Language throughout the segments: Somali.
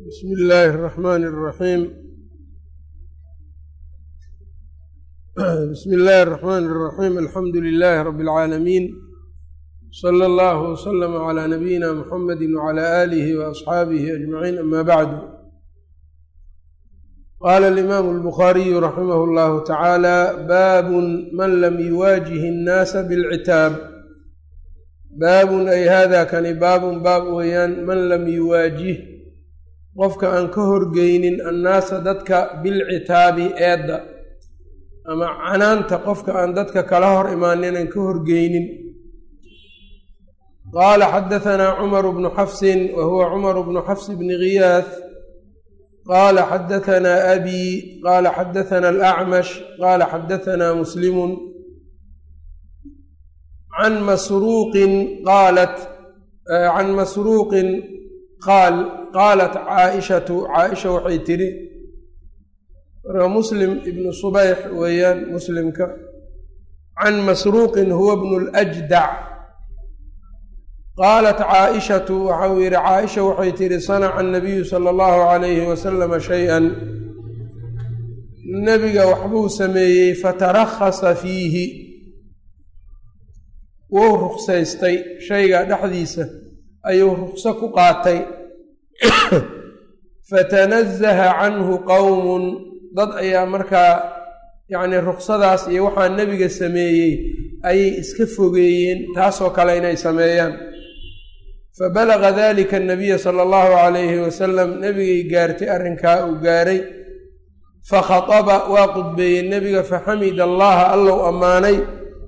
bsmi illaahi الرaxmn الraxiim bismi illaahi الرaxmn الraxiim alxamdu lilaahi rab اlcaalamiin slى اllah wslm عlى nabiyina mxamedi wعlى alihi وaصxaabihi aجmaciin ama bacdu qala alimaamu اlbukhaariyu raximah اllahu tacaala baabun man lam yuwaajih الnaasa bاlcitaab baabun ay hada kani baabun baab weeyaan man lam yuwaajih qofka aan ka horgeynin annaasa dadka bilcitaabi eedda ama canaanta qofka aan dadka kala hor imaanin aan ka horgeynin qaala xadahanaa cumaru bnu xafsin wa huwa cumaru bnu xafs bni ghiyaas qaala xadahanaa abii qaala xadahanaa alacmash qaala xadahanaa muslimun can masruuqin qaalat can masruuqin qaal qaalat caaishatu caaisha waxay tidhi marka muslim ibnu subayx weeyaan muslimka can masruuqin huwa bnu ljdac qaalat caaishatu waxau yidhi caaisha waxay tidhi sanaca anabiyu sala allahu calayhi wasalama shay-an nebiga waxbuu sameeyey fatarakhasa fiihi wuu ruksaystay shayga dhexdiisa ayuu rukso ku qaatay fatanazaha canhu qowmun dad ayaa markaa yacnii ruksadaas iyo waxaa nebiga sameeyey ayay iska fogeeyeen taasoo kale inay sameeyaan fabalaga dalika anabiya sala allahu calayhi wasalam nebigay gaartay arrinkaa uu gaaray fakhataba waa qudbeeyey nebiga faxamida allaha allow ammaanay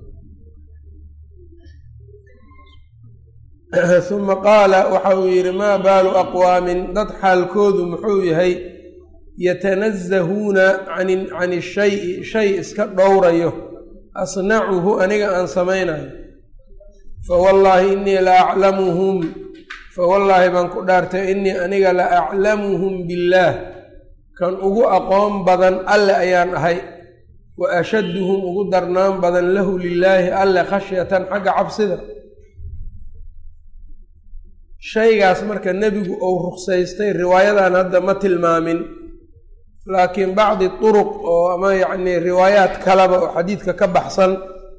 uma qaala waxa uu yidhi maa baalu aqwaamin dad xaalkoodu muxuu yahay yatanazahuuna can ishayi shay iska dhowrayo asnacuhu aniga aan samaynayo fawallaahi innii la aclamuhum fawallaahi baan ku dhaartay innii aniga la aclamuhum billaah kan ugu aqoon badan alle ayaan ahay wa ashadduhum ugu darnaan badan lahu lilaahi alle khashyatan xagga cabsida shaygaas marka nebigu uu ruksaystay riwaayadan hadda ma tilmaamin laakiin bacdi turuq oo ama yacnii riwaayaad kaleba oo xadiidka ka baxsan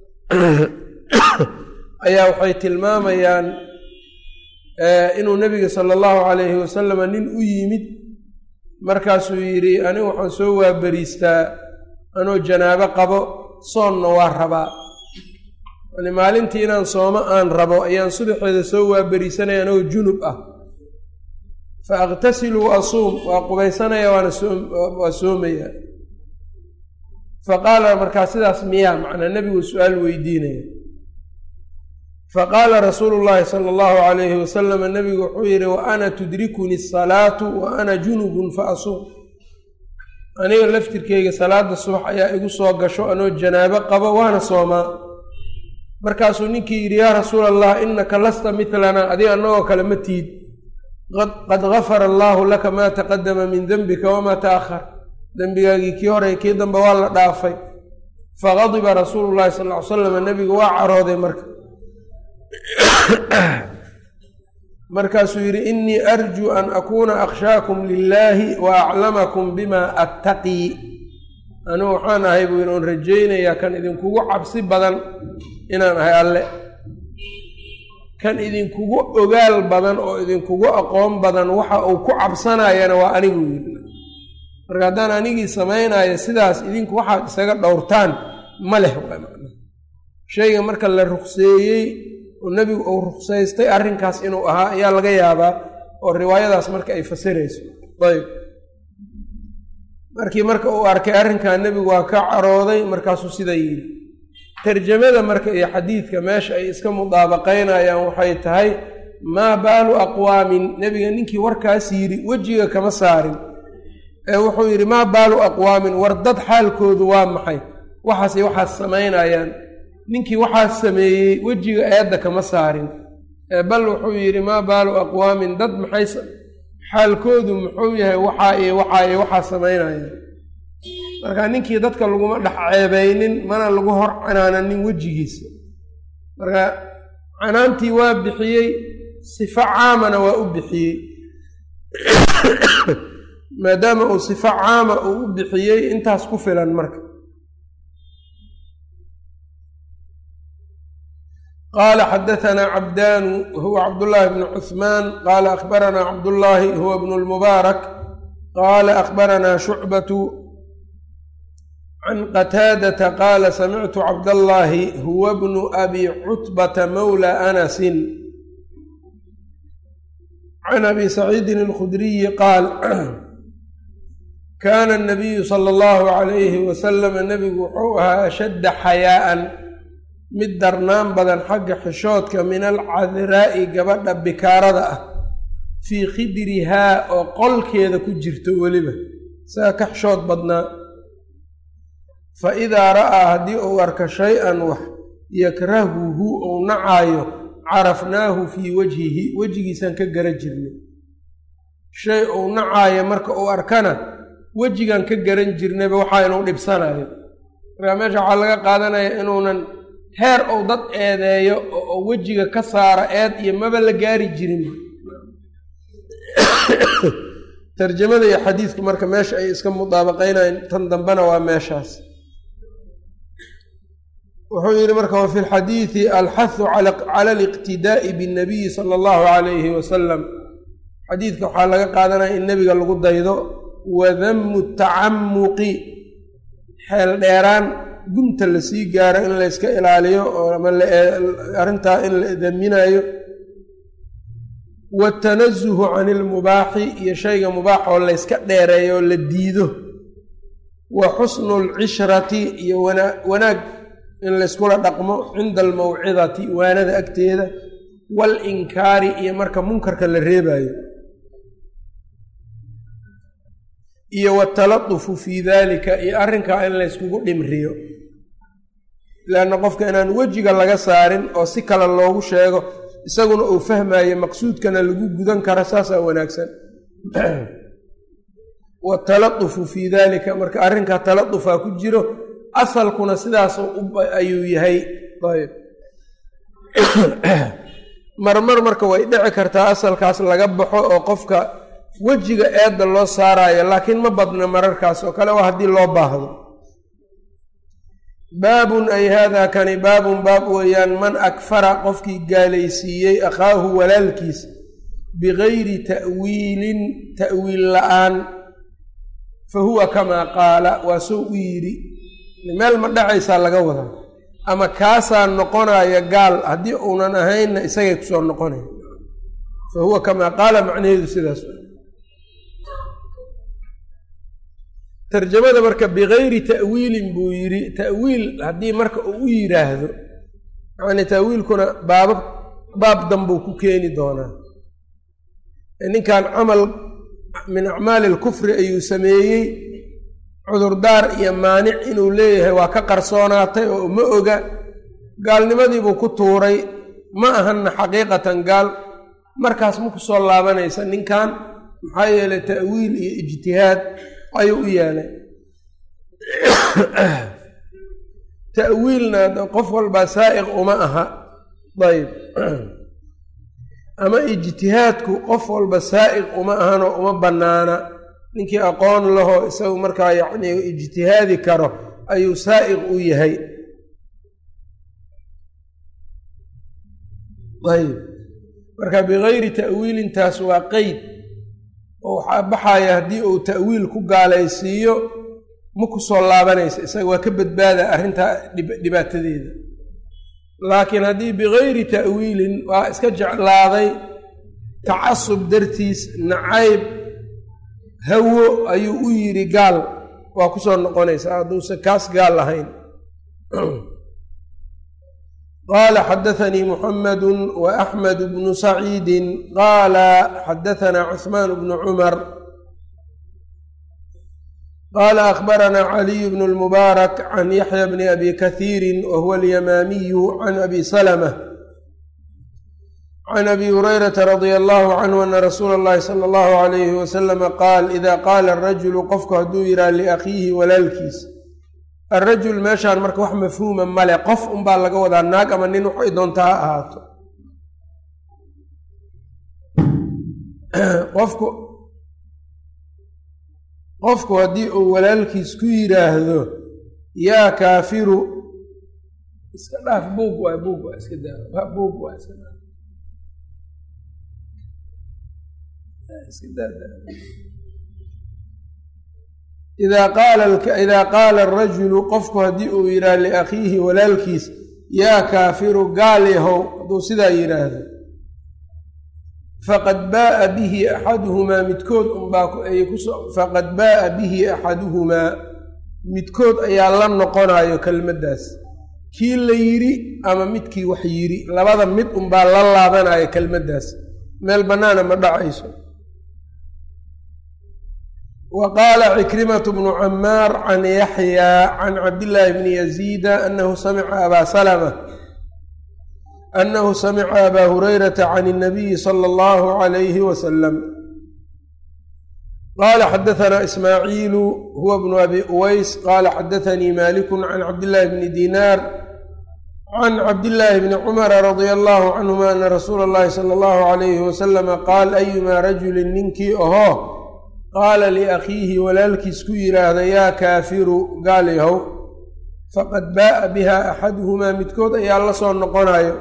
ayaa waxay tilmaamayaan inuu nebiga sala allahu calayhi wasalama nin u yimid markaasuu yidhi anigu waxaan soo waaberiistaa anoo janaabo qabo soonna waa rabaa yani maalintii inaan soomo aan rabo ayaan subaxeeda soo waaberiisanaya anagoo junub ah fa aqtasilu wa asuum waa qubaysanaya waana waa soomaya fa qaala markaa sidaas miyaa macnaa nebigu su-aal weydiinaya fa qaala rasuulu llaahi sala allahu calayhi wasalama nebigu wuxuu yidhi wa ana tudrikuni asalaatu wa ana junubun fa asuum aniga laftirkeyga salaada subax ayaa igu soo gasho anoo janaabo qabo waana soomaa markaasuu ninkii yidhi yaa rasuula allah innaka lasta midlanaa adiga annagoo kale ma tiid qad gafara allaahu laka maa taqadama min dembika wamaa ta'ahar dembigaagii kii hore kii dambe waa la dhaafay faqadiba rasuulu llahi sal ly salam nebigu waa carooday marka markaasuu yidhi innii arjuu an akuuna akhshaakum lilaahi wa aclamakum bima attaqii anigu waxaan ahay buu yidhi oon rajaynayaa kan idinkugu cabsi badan inaan ahay alle kan idinkugu ogaal badan oo idinkugu aqoon badan waxa uu ku cabsanayana waa anigu yidhi marka haddaan anigii samaynayo sidaas idinku waxaad isaga dhowrtaan ma leh waa macna shayga marka la rukseeyey oo nebigu uu ruksaystay arrinkaas inuu ahaa ayaa laga yaabaa oo riwaayadaas marka ay fasirayso ayb markii marka uu arkay arrinkaa nebigu waa ka carooday markaasuu sidaa yidhi tarjamada marka iyo xadiidka meesha ay iska mudaabaqaynayaan waxay tahay maa baalu aqwaamin nebiga ninkii warkaas yidhi wejiga kama saarin ee wuxuu yidhi maa baalu aqwaamin war dad xaalkoodu waa maxay waxaasay waxaas samaynayaan ninkii waxaas sameeyey wejiga eedda kama saarin ee bal wuxuu yidhi maa baalu aqwaamin dad maxay xaalkoodu muxuu yahay waxaa iyo waxaa iyo waxaa samaynayaan marka ninkii dadka laguma dhex ceebeynin mana lagu hor canaananin wejigiisa marka canaantii waa bixiyey sifo caamana waa u bixiyey maadaama uu sifo caama uu u bixiyey intaas ku filan marka qaala xadaanaa cabdaanu huwa cabdullaahi bnu cuhmaan qaala akhbaranaa cabdullaahi huwa bnu lmubaarak qaala akhbaranaa shucbatu can qataadata qaala samictu cabdallaahi huwa bnu abi cutbata mawla anasin can abi saciidin alkhudriyi qaal kaana anabiyu sala allahu calayhi wasalama nebigu wuxuu ahaa ashadda xayaa'an mid darnaan badan xagga xishoodka min alcadiraa'i gabadha bikaarada ah fii khidrihaa oo qolkeeda ku jirto weliba isaga ka xishood badnaa fa idaa ra'aa haddii uu arka shay-an wax yakrahuhu ou nacaayo carafnaahu fii wajhihi wejigiisaan ka gara jirnay shay uu nacaayo marka uu arkana wejigaan ka garan jirnayba waxaa inuu dhibsanayo markaa meesha waxaa laga qaadanaya inuunan heer ou dad eedeeyo oo wejiga ka saara eed iyo maba la gaari jirin tarjamada iyo xadiidku marka meesha ay iska mudaabaqaynayan tan dambena waa meeshaas wuxuu yidhi marka wa fi lxadiidi alxahu cala aliqtidaa'i binnabiyi sala allahu calayhi wasalam xadiidka waxaa laga qaadanaya in nebiga lagu daydo wa damu tacamuqi xeel dheeraan gunta lasii gaaro in layska ilaaliyo oo ama arrintaa in la daminayo watanasuhu can ilmubaaxi iyo shayga mubaax oo layska dheereeyo oo la diido wa xusnu lcishrati iyo wanaag in layskula dhaqmo cinda almawcidati waanada agteeda waalinkaari iyo marka munkarka la reebayo iyo wataladufu fii daalika iyo arrinkaa in layskugu dhimriyo leanna qofka inaan wejiga laga saarin oo si kale loogu sheego isaguna uu fahmayo maqsuudkana lagu gudan karo saasaa wanaagsan wataladufu fii daalika marka arrinkaa taladufaa ku jiro asalkuna sidaas ayuu yahay ayb marmar marka way dhici kartaa asalkaas laga baxo oo qofka wejiga eedda loo saarayo laakiin ma badna mararkaas oo kale waa haddii loo baahdo baabun ay haadaa kani baabun baab weeyaan man akfara qofkii gaalaysiiyey akhaahu walaalkiis bigayri ta'wiilin ta'wiil la-aan fa huwa kamaa qaala waa soo u yidhi meel ma dhacaysaa laga wadaa ama kaasaa noqonaya gaal haddii uunan ahaynna isagay kusoo noqonaya fa huwa kamaa qaala macnaheedu sidaas tarjamada marka bigayri ta'wiilin buu yidhi ta'wiil haddii marka uu u yidhaahdo yacni ta'wiilkuna baaba baab danbuu ku keeni doonaa ninkan camal min acmaali alkufri ayuu sameeyey cudurdaar iyo maanic inuu leeyahay waa ka qarsoonaatay oo ma oga gaalnimadiibuu ku tuuray ma ahanna xaqiiqatan gaal markaas ma ku soo laabanaysa ninkan maxaa yeelay ta'wiil iyo ijtihaad ayuu u yeelay ta'wiilna qof walbaa saa'iq uma aha ayb ama ijtihaadku qof walba saa'iq uma ahanoo uma bannaana ninkii aqoon lahoo isagu markaa yacni ijtihaadi karo ayuu saa'iq u yahay ayb marka bigayri ta'wiilintaas waa qeyd oo waxaa baxaya haddii uu ta'wiil ku gaalaysiiyo ma ku soo laabanaysa isaga waa ka badbaada arrintaa dhibaatadeeda laakiin haddii bigayri ta'wiilin waa iska jeclaaday tacasub dartiis nacayb hawo ayuu u yidhi gaal waa ku soo noqonaysaa hadduusan kaas gaal lahayn qaala xadaanii muxamedu wa axmed bnu saciidi qaala xadaanaa cuثmaan bnu cumar qaala akhbaranaa caliy bnu lmubaarak can yaxya bni abi kahiiri wa huwa alyamaamiyu can abi salma can abi hurayrata radia allahu canhu ana rasuula اllahi sala allahu alayhi wasalama qaal ida qaala arajulu qofku hadduu yidhaha liakhiihi walaalkiis arajul meeshaan marka wax mafhuuma male qof unbaa laga wadaa naag ama nin waxay doonta ha ahaato qofku qofku haddii uu walaalkiis ku yidhaahdo yaa kaafiru iska dhaaf buug waay buug waa iska daa buug waa iska daa iska daa idaa qaala idaa qaala arajulu qofku haddii uu yidhaah liakhiihi walaalkiis yaa kaafiru gaal yahow hadduu sidaa yidhaahdo faqad baa'a bihi axaduhumaa midkood unbaa faqad baa'a bihi axaduhumaa midkood ayaa la noqonayo kelmaddaas kii la yidhi ama midkii wax yidhi labada mid unbaa la laabanayo kelmaddaas meel bannaana ma dhacayso wa qaala cikrimatu bnu camaar can yaxyaa can cabdillaahi bni yaziida anahu samica abaa salama anahu samica abaa hurayrata can اnabiyi sala allahu calayhi wasalam qaala xadahanaa ismaaciilu huwa bnu abi uways qaala xadaanii maliku can cabdillaahi bni dinaar can cabdillaahi bni cumara radia allahu canhuma ana rasuula اllahi sala allahu calayhi wasalama qaal ayumaa rajulin ninkii ahoo qaala liakhiihi walaalkiis ku yidhaahda yaa kaafiru gaal yahow faqad baa'a biha axaduhumaa midkood ayaa la soo noqonayo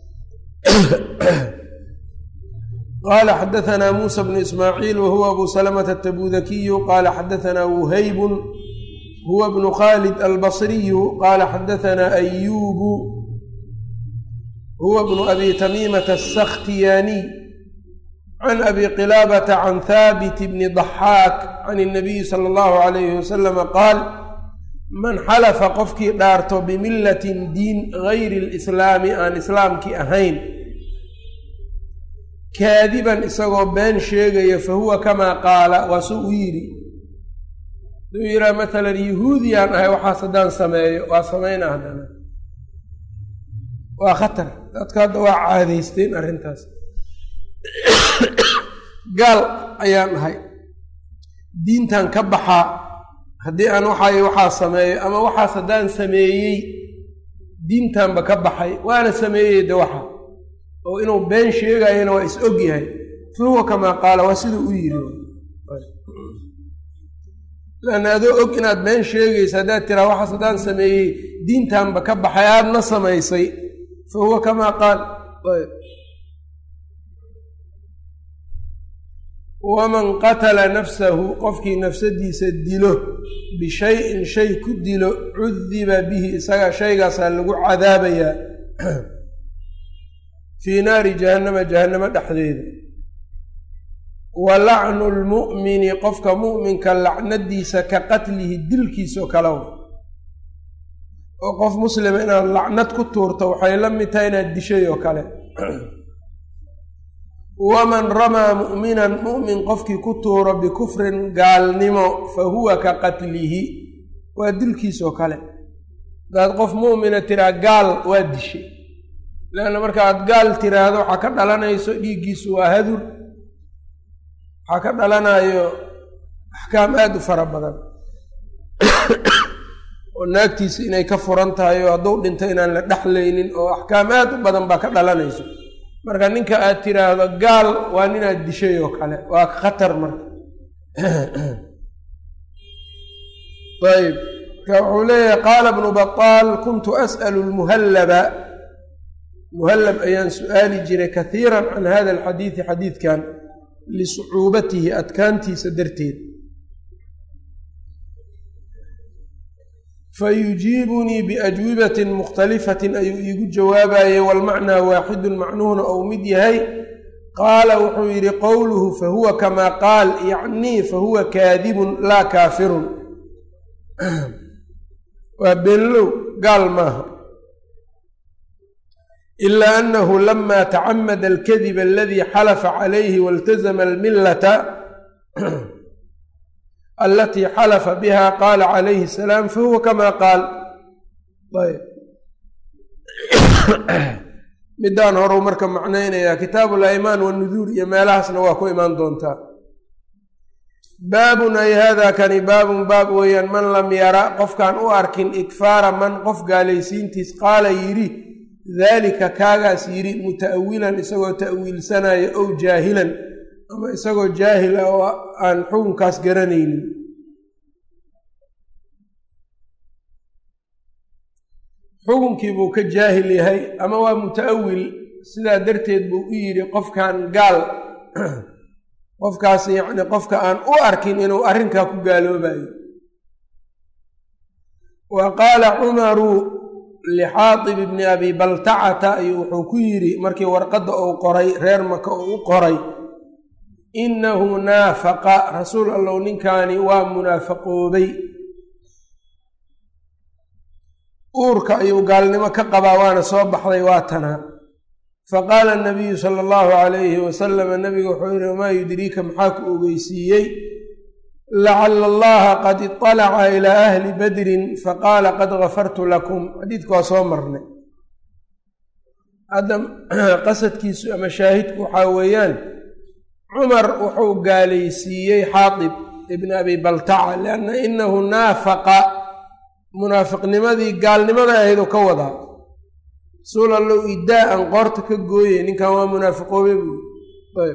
qaala xadahanaa muusa bnu ismaaciil wahuwa abu salamata atabudakiyu qaala xadahanaa wuhaybun huwa bnu khaalid albasriyu qaala xadahanaa ayuubu huwa bnu abi tamiimata asakhtiyaaniy can abi qilaabata can haabit bni daxaak can اnabiyi sala allahu calayhi wasalama qaal man xalafa qofkii dhaarto bimillatin diin gayri lislaami aan islaamkii ahayn kaadiban isagoo been sheegaya fa huwa kamaa qaala waa suu u yidhi haduu yidhaha maalan yahuudiyaan ahay waxaas haddaan sameeyo waa samayna haddana waa khatar dadka hadda waa caadaysteen arrintaas gaal ayaan ahay diintan ka baxaa haddii aan waxaay waxaa sameeyo ama waxaas haddaan sameeyey diintanba ka baxay waana sameeyey de waxa oo inuu been sheegayana waa is og yahay fa huwa kamaa qaala waa siduu u yidhi lanna adoo og inaad been sheegaysa haddaad tiraa waxaas haddaan sameeyey diintanba ka baxay aadna samaysay fa huwa kamaa qaal waman qatala nafsahu qofkii nafsadiisa dilo bishayin shay ku dilo cudiba bihi isaga shaygaasaa lagu cadaabayaa fii naari jahannama jahannamo dhexdeeda wa lacnu lmu'mini qofka mu'minka lacnadiisa ka qatlihi dilkiisao kale w oo qof muslima inaad lacnad ku tuurto waxay la mid tahay inaad dishay oo kale waman ramaa mu'minan mu'min qofkii ku tuuro bikufrin gaalnimo fa huwa ka qatlihi waa dilkiisoo kale hadaad qof mu'mina tiraa gaal waa dishay leanna marka aad gaal tiraahdo waxaa ka dhalanayso dhiiggiisu waa hadur waxaa ka dhalanayo axkaam aada u fara badan oo naagtiisa inay ka furan tahay oo hadduu dhinto inaan la dhexlaynin oo axkaam aada u badan baa ka dhalanayso marka ninka aad tiraahdo gaal waa ninaad dishay oo kale waa khatar marka ayb marka wuxuu leeyahay qaala bnu bataal kuntu as'alu lmuhallaba muhallab ayaan su-aali jiray kahiiran can hada alxadiidi xadiidkan lisucuubatihi adkaantiisa darteed fayujiibunii biajwibatin mukhtalifatin ayuu iigu jawaabayey walmacnaa waaxidun macnuhuna ou mid yahay qaala wuxuu yidhi qowluhu fahuwa kamaa qaal yacnii fahuwa kaadibun laa kaafirun waa beenlow gaal maaha ilaa annahu lama tacamada alkadiba aladii xalafa calayhi waltazama almillata alatii xalafa biha qaala calayhi asalaam fahuwa kamaa qaal ayb midaan horeu marka macnaynayaa kitaabu alaymaan wanuduur iyo meelahaasna waa ku imaan doontaa baabun ay haadaa kani baabun baab weeyaan man lam yara qofkaan u arkin ikfaara man qof gaalaysiintiis qaala yidhi daalika kaagaas yidhi muta'awilan isagoo ta'wiilsanaya ow jaahilan ama isagoo jaahil ah oo aan xukunkaas garanaynin xukunkiibuu ka jaahil yahay ama waa muta'awil sidaa darteed buu u yidhi qofkan gaal qofkaas yacni qofka aan u arkin inuu arrinkaa ku gaaloobayo wa qaala cumaru lixaatib ibni abi baltacata ayuu wuxuu ku yidhi markii warqadda uu qoray reer maka uu u qoray innahu naafaqa rasuul allow ninkaani waa munaafaqoobay uurka ayuu gaalnimo ka qabaa waana soo baxday waa tanaa faqaala nabiyu sala allahu calayhi wasalama nabiga wuxuu yihi wamaa yudriika maxaa ku ogeysiiyey lacala allaha qad iطalaca ilaa ahli badrin faqaala qad gafartu lakum xadiidku waa soo marnay hadda qasadkiisu ama shaahidku waxaa weeyaan cumar wuxuu gaalaysiiyey xaatib ibni abi baltaca lianna inahu naafaqa munaafiqnimadii gaalnimada ahayd oo ka wadaa rasuul allow idaa an qoorta ka gooyey ninkan waa munaafiqoobe buui ayb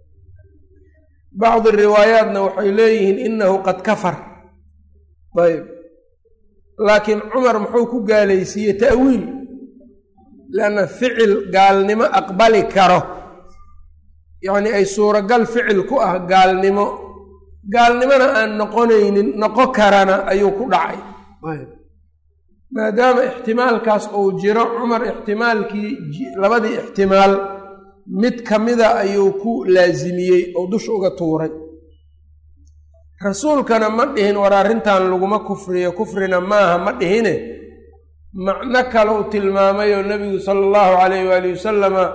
bacdi riwaayaatna waxay leeyihiin inahu qad kafar ayb laakiin cumar muxuu ku gaalaysiiyey ta'wiil lianna ficil gaalnimo aqbali karo yacni ay suuragal ficil ku ah gaalnimo gaalnimona aan noqonaynin noqon karana ayuu ku dhacay maadaama ixtimaalkaas uu jiro cumar ixtimaalkii labadii ixtimaal mid ka mida ayuu ku laasimiyey oo dusha uga tuuray rasuulkana ma dhihin war arrintan laguma kufriyo kufrina maaha ma dhihine macno kale uu tilmaamay oo nebigu sala allahu calayh waali wasalama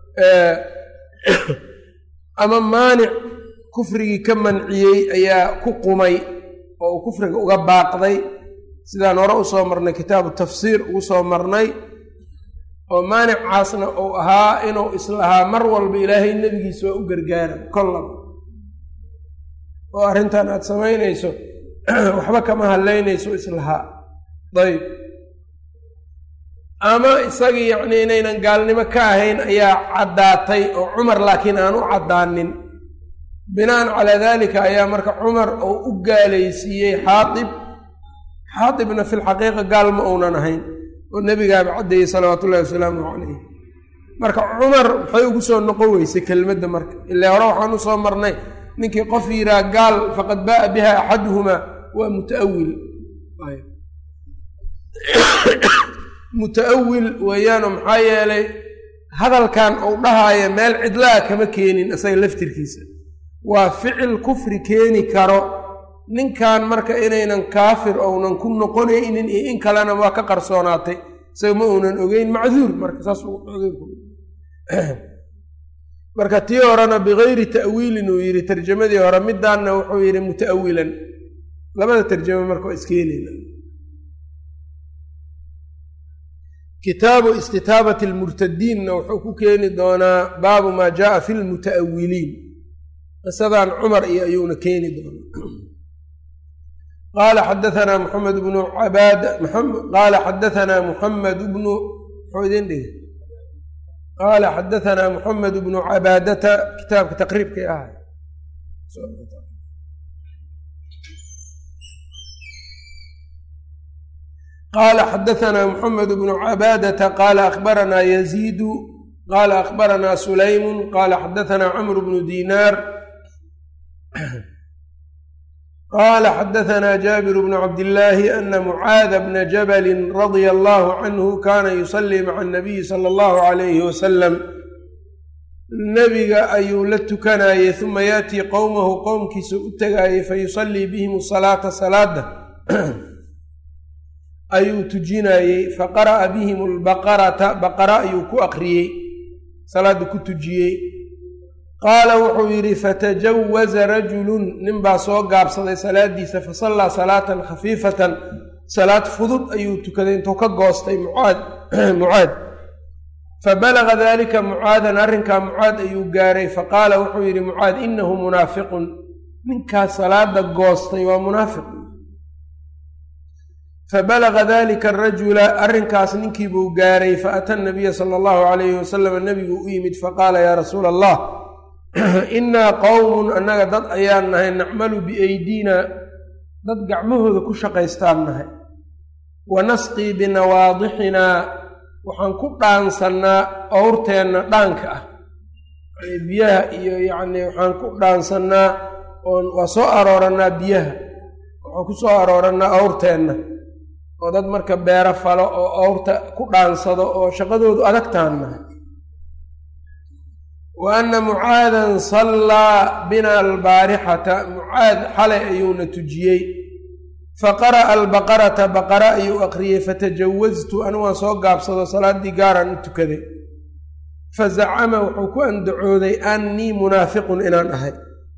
ama maanic kufrigii ka manciyey ayaa ku qumay oo uu kufriga uga baaqday sidaan hore usoo marnay kitaabu tafsiir ugu soo marnay oo maanicaasna uu ahaa inuu islahaa mar walba ilaahay nebigiisa waa u gargaara kollaba oo arrintan aad samaynayso waxba kama hadlaynayso islahaa dayb ama isagii yacnii inaynan gaalnimo ka ahayn ayaa caddaatay oo cumar laakiin aan u caddaanin binaan calaa daalika ayaa marka cumar uu u gaalaysiiyey xaatib xaatibna fi lxaqiiqa gaal ma uunan ahayn oo nebigaaba caddeeyey salawaatu ullahi wasalaamu calayh marka cumar maxay ugu soo noqon weysay kelmadda marka ilaa hore waxaan u soo marnay ninkii qof yiraa gaal faqad baa'a biha axaduhumaa waa mutaawil muta'awil weeyaano maxaa yeelay hadalkan uu dhahaayo meel cidlaa kama keenin isaga laftirkiisa waa ficil kufri keeni karo ninkan marka inaynan kaafir ounan ku noqonaynin iyo in kalena waa ka qarsoonaatay isaga ma uunan ogeyn macduur marka saas marka tii horena bikayri ta'wiilin uu yidhi tarjamadii hore midaanna wuxuu yidhi muta'awilan labada tarjamo marka waa iskeenayna kitaabu istitaabati lmurtadiinna wuxuu ku keeni doonaa baabu maa jaaa fi lmuta'awiliin qisadan cumar iyo ayuuna keeni doonaa qaala xadaanaa muxamed bnu cabaad qaala xadaanaa muxamed bnu muxuu idin dhigi qaala xadaanaa muxamed bnu cabaadata kitaabka taqriibkay ahay qaala xadaanaa muxamed bnu cabaadata qaala akhbaranaa yaziidu qaala akhbaranaa sulaymu qaala xadaanaa camru bnu dinaar qaala xadaanaa jaabiru bnu cabdillaahi ana mucaada bna jabalin radia allahu canhu kaana yusalii maca anabiyi sala allahu calayhi wasalam nebiga ayuu la tukanayey uma yaatii qowmahu qowmkiisa u tegaayey fayusallii bihim salaata salaada ayuu tujinayey faqara'a bihim albaqarata baqara ayuu ku aqriyey salaada ku tujiyey qaala wuxuu yidhi fatajawaza rajulun ninbaa soo gaabsaday salaadiisa fasallaa salaatan khafiifatan salaad fudud ayuu tukaday intuu ka goostay mucaad mucaad fabalaga dalika mucaadan arrinkaa mucaad ayuu gaaray faqaala wuxuu yidhi mucaad inahu munaafiqun ninkaas salaada goostay waa munaafiq fabalaga dalika arajula arrinkaas ninkiibuu gaaray faata nabiya sala allahu calayhi wasalam nebiguu u yimid faqaala yaa rasuula allah innaa qowmun annaga dad ayaan nahay nacmalu biaydiina dad gacmahooda ku shaqaystaan nahay wa nasqii binawaadixinaa waxaan ku dhaansannaa owrteenna dhaanka ah biyaha iyo yacnii waxaan ku dhaansannaa oon waa soo aroorannaa biyaha waxaan ku soo aroorannaa owrteenna oo dad marka beero falo oo owrta ku dhaansado oo shaqadoodu adag taannahay wa anna mucaadan sallaa bina albaarixata mucaad xalay ayuuna tujiyey faqara'a albaqarata baqara ayuu aqriyey fatajawaztu anu waan soo gaabsado salaaddii gaaraan u tukaday fazacama wuxuu ku andacooday annii munaafiqun inaan ahay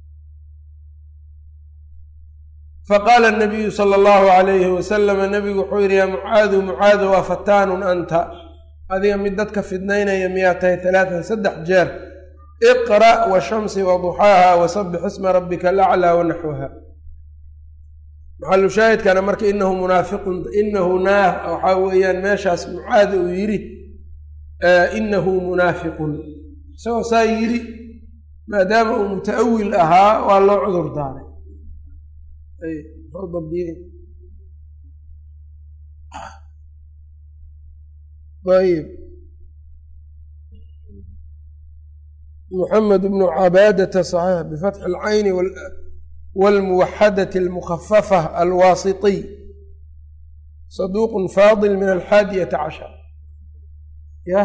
faqaala anabiyu sala allahu calayhi wasalama nabigu wuxuu yidhi yaa mucaadu mucaadu waa fataanun anta adiga mid dadka fidnaynaya miyaa tahay talaatan saddex jeer iqra' washamsi waduxaaha wasabbix isma rabbika alaclaa wanaxwaha maxalu shaahidkana marka inahu munaafiqun inahu naa waxaa weeyaan meeshaas mucaad uu yidhi inahu munaafiqun isagoo saa yidhi maadaama uu muta'awil ahaa waa loo cudur daaray ayb muxamed bnu cabaadata saxiix bifatxi alcayni wاlmuwaxadati almukhafafa alwaasitiy saduuq faadil min alxaadiyata cashar ya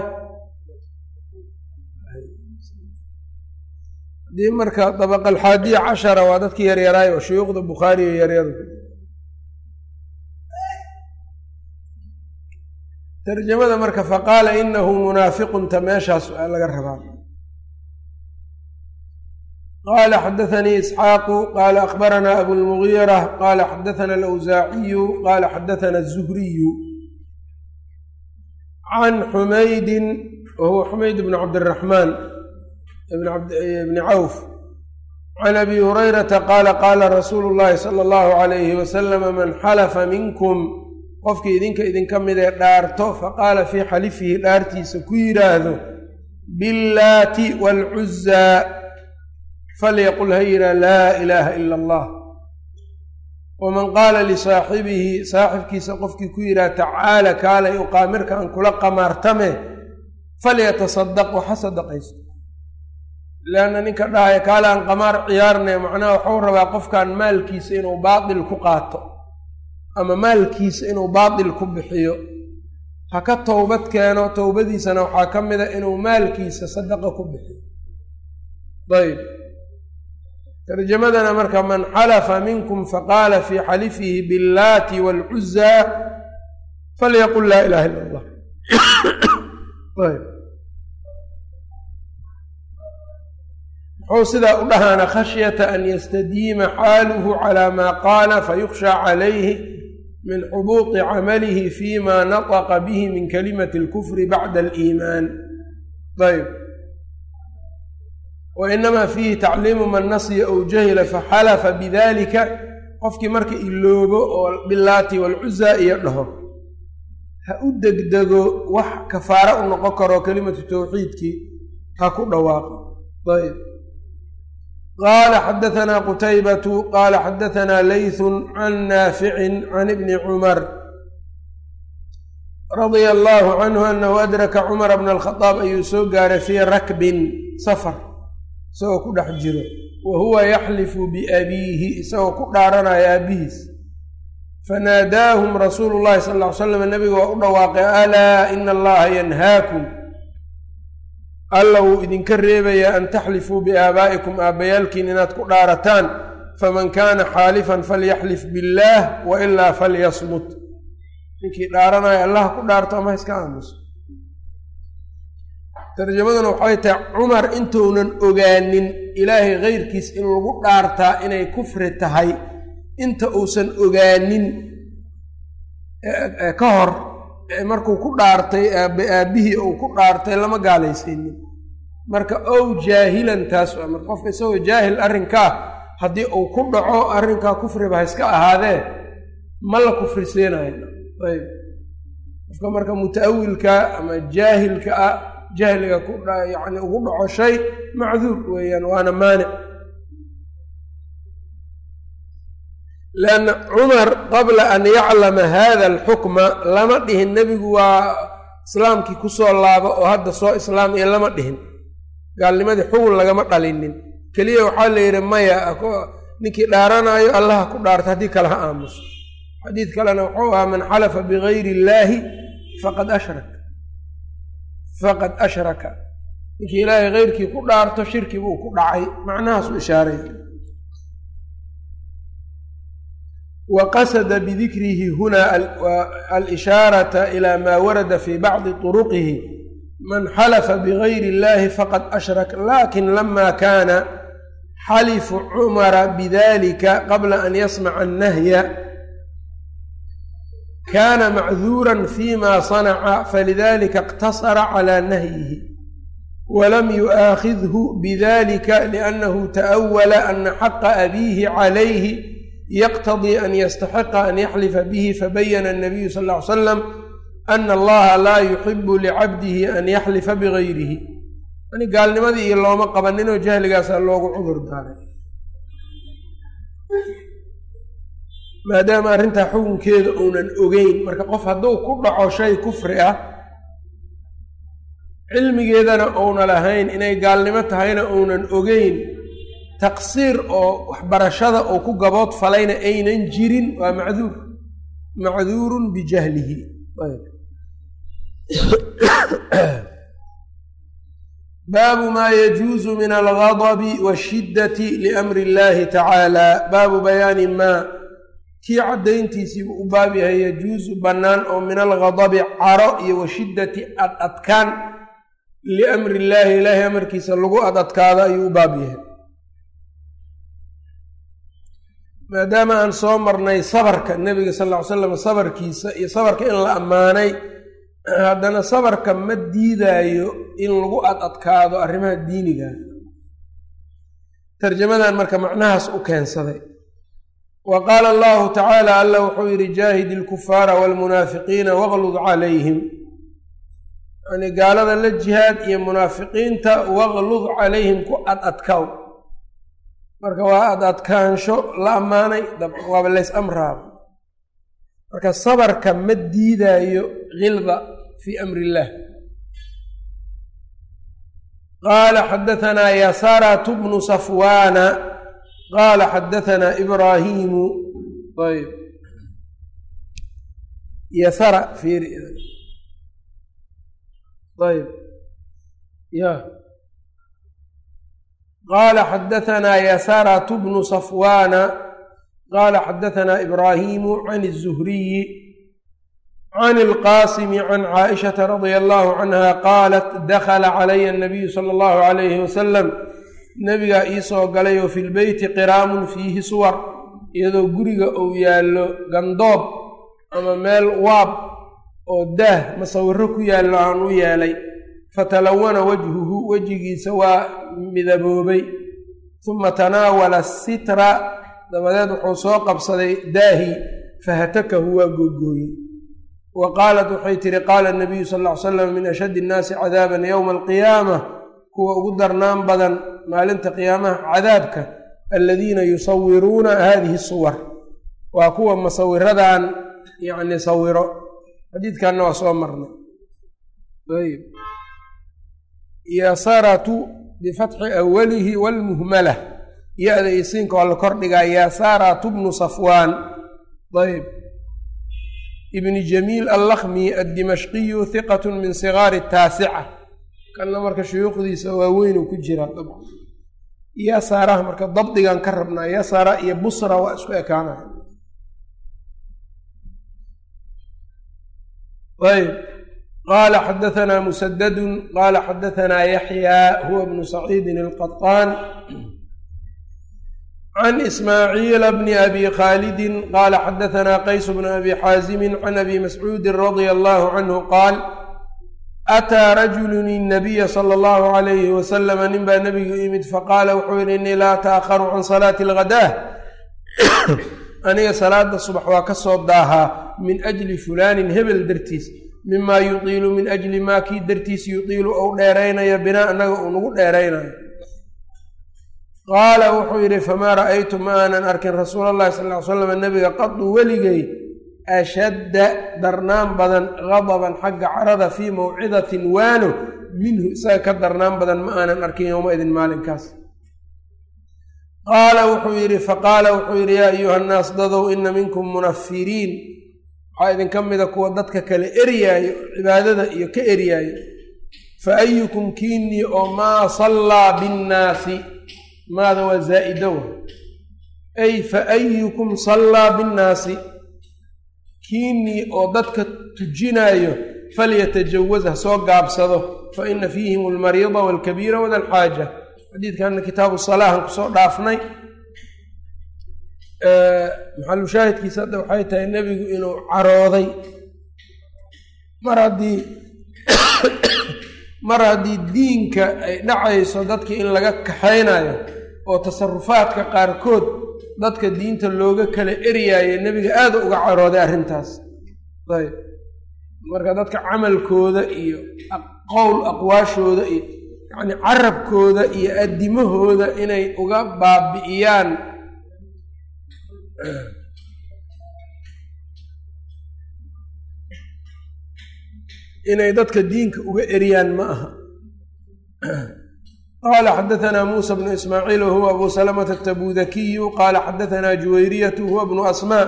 haddii marka dabaqa alxaadiya cashara waa dadkii yaryaraay oo shuyuukhda bukhaariyo yaryar tarjamada marka faqaala inahu munaafiqunta meeshaas aa laga rabaa qala xadaanii isxaaqu qala akbaranaa abulmugiira qala xadaana alawsaaciyu qala xadaana azuhriyu can xumaydin wahuwa xumayd bn cabdiraxmaan bni cawf can abi hurayrata qaala qaala rasuulu llahi sala allahu alayhi wasalama man xalafa minkum qofkii idinka idinka mid ee dhaarto faqaala fii xalifihi dhaartiisa ku yidhaahdo billaati waalcuzaa falyaqul ha yihaa laa ilaaha ila allah waman qaala lisaaxibihi saaxibkiisa qofkii ku yidhaha tacaala kaalay uqaamirka aan kula qamaartame falyatasadaq waxa sadaqaysto leanna ninka dhahaya kaale aan qamaar ciyaarnay macnaha waxuu rabaa qofkan maalkiisa inuu baatil ku qaato ama maalkiisa inuu baatil ku bixiyo ha ka towbad keeno towbadiisana waxaa ka mida inuu maalkiisa sadaqa ku bixiyo ayb tarjamadana marka man xalafa minkum faqaala fii xalifihi billaati waalcuzaa falyaqul laa ilaha illa allah ayb muxuu sidaa u dhahaana khashyata an yastadiima xaaluhu calaa maa qaala fayukhshaa calayhi min xubuuطi camalihi fima nataqa bihi min kalimati اlkufri bacda aliimaan ayb wa inamaa fiihi tacliimu man nasiya ow jahila faxalafa bidalika qofkii marka iloobo oo bilaati walcuzaa iyo dhaho ha u degdego wax kafaara u noqon karo kelimatu tawxiidkii ha ku dhawaaqo ayb qaala xadaanaa qutaybatu qaala xadaanaa laythun can naaficin can ibni cumar radia allaahu canhu anahu adraka cumara bna alkhadaab ayuu soo gaaray fii rakbin safar isagoo ku dhex jiro wa huwa yaxlifu biabiihi isagoo ku dhaaranaya aabihiis fanaadaahum rasuulu llahi sal ll ly slam nabiga waa u dhawaaqay alaa ina allaha yanhaakum alla wuu idinka reebayaa an taxlifuu biaabaa'ikum aabbayaalkiin inaad ku dhaarataan faman kaana xaalifan falyaxlif billaah wa ilaa falyasmut ninkii dhaaranaya allah ku dhaarto ama iska aamuso tarjamaduna waxay tahay cumar intuunan ogaanin ilaahay keyrkiis in lagu dhaartaa inay kufri tahay inta uusan ogaanin ka hor markuu ku dhaartay aabbe aabbihii uu ku dhaartay lama gaalaysiinin marka ow jaahilan taas waa marka qofka isagoo jaahil arrinkaa haddii uu ku dhaco arrinkaa kufriba ha iska ahaadee ma la kufri siinayo ayb qofka marka muta'awilka ama jaahilka ah jahliga ku yacni ugu dhaco shay macduur weeyaan waana maanic lianna cumar qabla an yaclama hada alxukma lama dhihin nebigu waa islaamkii kusoo laabo oo hadda soo islaamaya lama dhihin gaalnimadii xugun lagama dhalinin keliya waxaa la yidhi maya ninkii dhaaranaayo allaha ku dhaarta haddii kale ha aamuso xadiid kalena wuxuu ahaa man xalafa bigayri illaahi faqad ashrak faqad ashraka ninkii ilaahay keyrkii ku dhaarto shirki buu ku dhacay macnahaasu ishaaray wa qasada bidikrihi huna alishaarata ila ma warada fi bacdi turuqihi man xalafa bigayri illahi faqad ashrak lakin lama kana xalifu cumara bidalika qabla an yasmaca annahya kana macduura fima sanaca falidalika اqtasara cala nahyihi walam yu'aakhidhu bidalika liannahu ta'awala ana xaqa abiihi calayhi yaqtadii an yastaxiqa an yaxlifa bihi fabayana الnabiyu sal ll ly slam ana allaha laa yuxibu licabdihi an yaxlifa bigayrihi yani gaalnimadii iyo looma qabaninoo jahligaasaa loogu cudur daaray maadaama arrintaa xukunkeeda uunan ogeyn marka qof hadduu ku dhaco shay kufri ah cilmigeedana uuna lahayn inay gaalnimo tahayna uunan ogeyn taqsiir oo waxbarashada uu ku gabood falayna aynan jirin waa macduur macduurun bijahlihi baabu maa yajuusu min algadabi washiddati liamri illahi tacaala baabu bayaani maa kii caddayntiisiibu u baab yahay yajuusu bannaan oo min algadabi caro iyo washiddati ad adkaan liamri illaahi ilaahay amarkiisa lagu ad adkaado ayuu u baab yahay maadaama aan soo marnay sabarka nebiga sal ll ly slam sabarkiisa iyo sabarka in la ammaanay haddana sabarka ma diidaayo in lagu ad adkaado arrimaha diiniga tarjamadan marka macnahaas u keensaday wa qaala allahu tacaala alla wuxuu yidhi jaahid ilkufaara waalmunaafiqiina waqlud calayhim yani gaalada la jihaad iyo munaafiqiinta waqlud calayhim ku ad adkaw marka waa ad adkaansho la ammaanay waaba lays amraaba marka sabarka ma diidaayo hilda fii amri illaah qaala xadahanaa yasaratu bnu safwaana qaala xadahanaa ibraahiimu ayb yasara fiiri ayb ya qaala xadahanaa yasaratu bnu safwaana qaala xadahanaa ibraahiimu can الzuhriyi can اlqaasimi can caaishata radia allahu canha qaalat dakla calaya الnabiyu sala اllahu alayhi wasalam nebigaa iisoo galay oo fi lbeyti qiraamun fiihi suwar iyadoo guriga uu yaallo gandoob ama meel waab oo daah masawiro ku yaallo aan u yeelay fatalawana wajhuhu wejigiisa waa midaboobay uma tanaawala sitra dabadeed wuxuu soo qabsaday daahi fahatakahu waa googooyey wa qaalat waxay tihi qaala nabiyu sal ll ly slam min ashaddi innaasi cadaaban yowma alqiyaama kuwa ugu darnaan badan maalinta qiyaamaha cadaabka aladiina yusawiruuna hadihi suwar waa kuwa masawiradan yacni sawiro xadiidkanna waa soo marnay ayb yasaratu bifatxi awalihi walmuhmalah ya-da isiinka waa la kordhigaa yasaratu bnu safwaan ayb ibni jamiil allakmi addimashqiyu hiqat min sigaari taasica kanna marka shuyuukhdiisa waaweyn uu ku jiraa dabcan yasaraha marka dabdigan ka rabnaa yasara iyo busra waa isku ekaanaya ayb qaala xadahanaa musadadun qaala xadahanaa yaxyaa huwa bnu saciidin alqaطaan can ismaaciila bni abi khaalidin qaala xadahanaa qays bnu abi xaazimi can abi mascuudi radia allahu canhu qaal ataa rajulun inabiya sala allahu alayhi wasalama nin baa nebigu yimid faqaala wuxuu yihi innii laa taakharu can salaati alghadaa aniga salaada subax waa ka soo daahaa min ajli fulaanin hebel dartiis mimaa yutiilu min ajli maa kii dartiis yutiilu ou dheeraynayo binaa annaga uu nagu dheeraynayo qaala wuxuu yidhi famaa ra'aytu ma aanan arkin rasuula allahi sal ly slam nabiga qadu weligay ashadda darnaan badan gadaban xagga carada fii mawcidatin waano minhu isaga ka darnaan badan ma aanan arkin yowma-idin maalinkaas qaala wuxuu yidhi faqaala wuxuu yidhi yaa ayuha nnaas dadow ina minkum munafiriin waxaa idinka mida kuwa dadka kale eryaayo cibaadada iyo ka eryaayo fa ayukum kiinii oo maa sallaa binnaasi maada waa zaa-idowa ay fa ayukum sallaa binnaasi kiinii oo dadka tujinaayo falyatajawaz ha soo gaabsado fa ina fiihim almariida waalkabiira wada alxaaja xadiidkanna kitaabu salaahan kusoo dhaafnay maxalu shaahidkiisa hadda waxay tahay nebigu inuu carooday mar haddii mar haddii diinka ay dhacayso dadkii in laga kaxaynayo oo tasarufaadka qaarkood dadka diinta looga kala eryaayo nebiga aada uga carooday arrintaas ayb marka dadka camalkooda iyo qowl aqwaashooda iyo yacni carabkooda iyo addimahooda inay uga baabi'iyaan inay dadka diinka uga eryaan ma aha qaala xadaثna musa bnu ismaaciil wahuwa abu salamata atabudakiyu qaala xadaثna juwayriyatu huwa bnu asmaa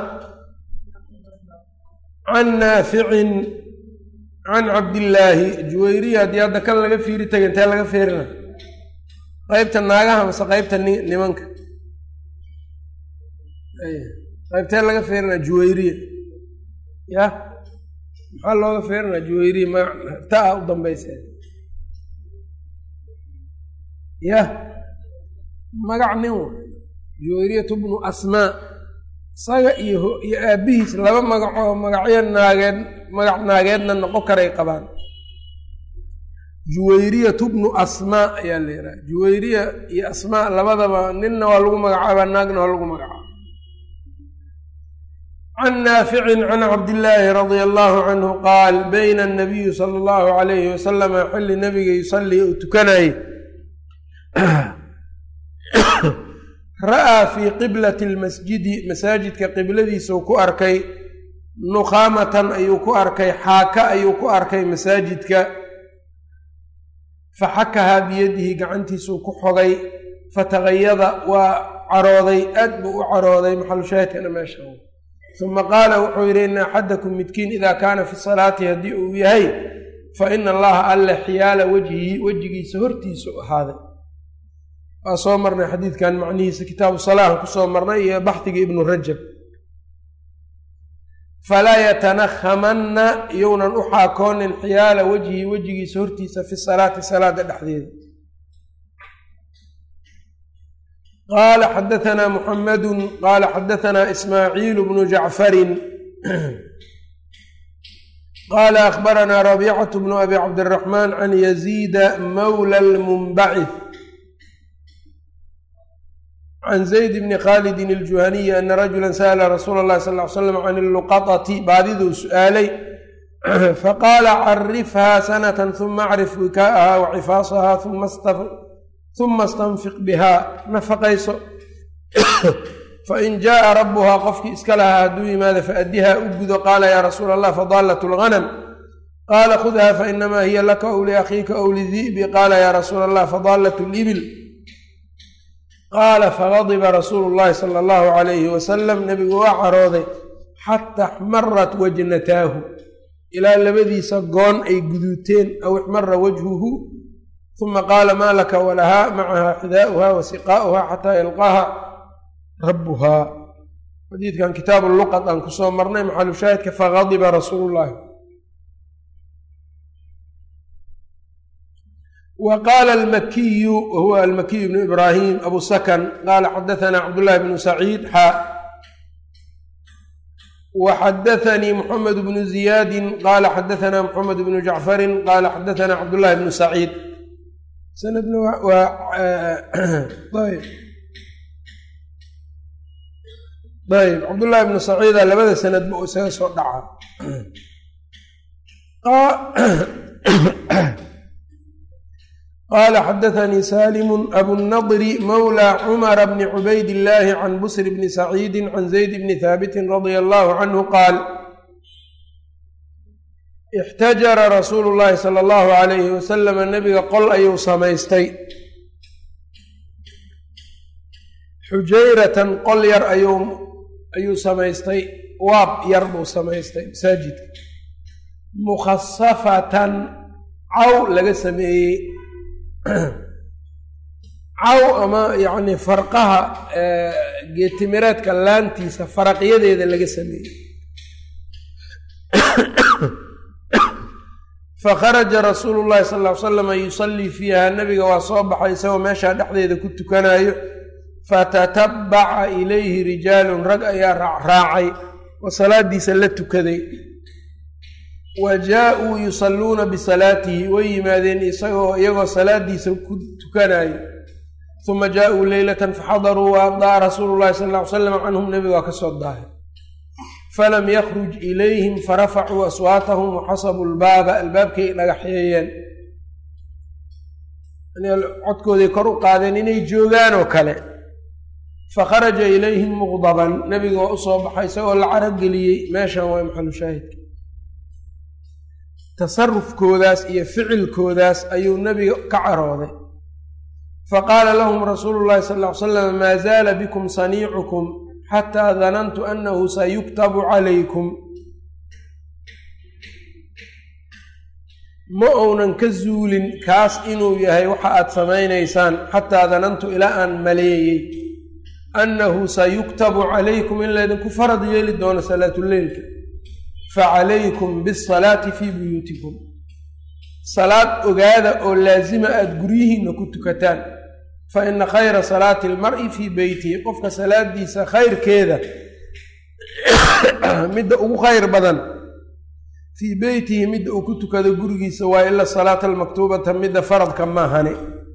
can naaficin can cabdillaahi juwayriya haddii hadda kan laga fiiri taga intee laga fiirina qeybta naagaha mase qeybta nimanka qaybtee laga fiirina juwayriya ya maxaa looga fiirina juwayriya ma taa u dambaysa ya magac nin w juwayriyatu bnu asmaa isaga iyo iyo aabbihiis laba magacoo magacyo naageed magac naageedna noqon karay qabaan juwayriyatu bnu asmaa ayaa la yidhaha juwayriya iyo asmaa labadaba ninna waa lagu magacaabaa naagna waa lagu magacaaba can naaficin can cabdillaahi radia allahu canhu qaal bayna anabiyu sala allahu alayhi wasalama xilli nabiga yusallii uu tukanayay ra'aa fii qiblati lmasjidi masaajidka qibladiisau ku arkay nukhaamatan ayuu ku arkay xaaka ayuu ku arkay masaajidka faxakahaa biyadihi gacantiisuu ku xogay fatagayada waa carooday aad buu u carooday maxalushaahidkana meesha uma qaala wuxuu yidhi ina axadakum midkiin idaa kaana fi salaati haddii uu yahay fa ina allaha alle xiyaala wejhihi wejigiisa hortiisu ahaaday waa soo marnay xadiidkan macnihiisa kitaabu salaahan kusoo marnay iyo baxdigii ibnu rajab falaa yatanakhamanna iyounan u xaakoonin xiyaala wejhi wejigiisa hortiisa fi salaati salaada dhexdeeda qaala xadaanaa muxamadu qaala xadaanaa ismaaciilu bnu jacfarin qaala akhbaranaa rabiicatu bnu abi cabdiraxmaan can yaziida mawla lmunbacith can zayd bni khaalidin aljuhaniyi ana rajula sa'la rasuula اllahi sal ly slam can illuqaطati baadiduu su'aalay faqaala carifhaa sanatan huma acrif wikaa'aha wa cifaasaha huma istanfiq bihaa nafaqayso fain jaءa rabuhaa qofkii iska lahaa hadduu yimaado faaddihaa u gudo qaala yaa rasuula allah fadaalat اlganam qaala khudha fainamaa hiya laka ow liakhiika ow lidi'bi qaala yaa rasuula allah fadaalat اlibil qaala fagadiba rasuulu llahi sala allahu calayhi wasalam nebigu waa carooday xata axmarat wajnataahu ilaa labadiisa goon ay guduuteen aw ixmara wajhuhu uma qaala maa laka walahaa macaha xidaa'uha wa siqaa'uha xataa yalqaaha rabbuhaa xadiidkan kitaabu luqad aan kusoo marnay maxalu shaahidka fagadiba rasuulu llahi wa qaala almakiyu wahuwa almakiyu bnu ibraahim abu sakan qaala xadaanaa cabdullahi bnu saciid xaa wa xadaanii muxamed bnu ziyaadin qaala xadaanaa muxamed bnu jacfarin qaala xadaanaa cabdullahi bnu saciid sanadna waa ayb ayb cabdullahi bnu saciida labada sanadba uu isaga soo dhaca qaala xadaanii salimu abunadri mawla cumara bni cubayd illaahi can busr bni saciidi can zayd bni haabitin radia allahu canhu qaal ixtajara rasuulu llaahi sala allahu alayhi wasalama nebiga qol ayuu samaystay xujayratan qol yar ayuu ayuu samaystay waab yar buu samaystay masaajidka mukhasafatan caw laga sameeyey caw ama yacni farqaha geetimireedka laantiisa faraqyadeeda laga sameeyey fakharaja rasuulu llahi sal ll ly slama yusallii fiiha nabiga waa soo baxay isagoo meeshaa dhexdeeda ku tukanayo fatatabaca ilayhi rijaalun rag ayaa raacraacay oo salaadiisa la tukaday wa jaa-uu yusalluuna bisalaatihi way yimaadeen isagoo iyagoo salaadiisa ku tukanayo uma jaa-uu leylatan faxadaruu wa abdaa rasuulu llahi sal ll ly slam canhum nebiga waa ka soo daahay falam yakruj ilayhim farafacuu aswaatahum waxasabuu lbaaba albaabkay dhagaxeeyeen codkooday kor u qaadeen inay joogaan oo kale fakharaja ilayhim muqdaban nebiga waa u soo baxay isagoo la carageliyey meeshan waa maxalu shaahidka tasarufkoodaas iyo ficilkoodaas ayuu nebiga ka carooday faqaala lahum rasuulu llahi sal ll ly slam maa zaala bikum saniicukum xataa danantu annahu sayuktabu calaykum ma uunan ka zuulin kaas inuu yahay waxa aad samaynaysaan xataa danantu ilaa aan maleeyey annahu sayuktabu calaykum in laydinku farad yeeli doono salaatuleylka facalaykum bisalaati fii buyuutikum salaad ogaada oo laasima aada guryihiinna ku tukataan fa ina khayra salaati almar'i fii beytihi qofka salaadiisa khayrkeeda midda ugu khayr badan fii beytihi midda uu ku tukado gurigiisa waa ila salaata almaktuubata midda faradka maahane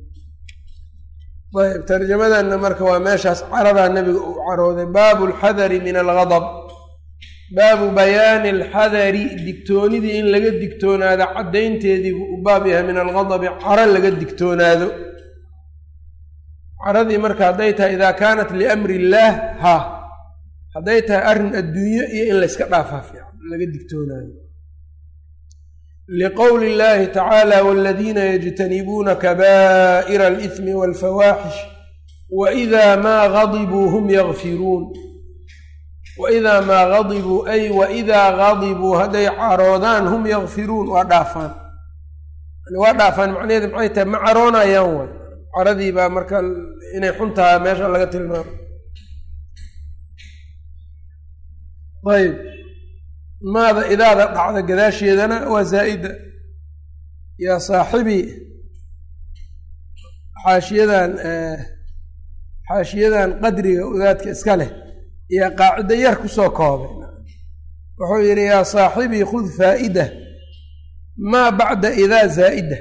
ayb tarjamadanna marka waa meeshaas caradaa nebiga uu carooday baabu alxadari min algadab baabu bayaani alxadari digtoonidii in laga digtoonaado caddaynteedii buu u baab yahay min algadabi caro laga digtoonaado caradii marka hadday tahay idaa kaanat liamri illaah ha hadday tahay arrin adduunyo iyo in layska dhaafaa fiican laga digtoonaado liqowli illahi tacaala waladiina yajtanibuuna kabaa'ira alithmi walfawaaxish waidaa maa gadibuu hum yakfiruun waidaa maa gadibuu ay waidaa gadibuu hadday caroodaan hum yakfiruun waa dhaafaan waa dhaafaan macnaheedu maxay tahay ma caroonayaan way caradii baa marka inay xun tahay meesha laga tilmaamo ayb maada idaada dhacda gadaasheedana waa zaa'ida yaa saaxibii xaashiyadan xaashiyadan qadriga wadaadka iska leh iyo qaacido yar kusoo koobay wuxuu yidhi yaa saaxibii khud faa'ida maa bacda idaa zaa'ida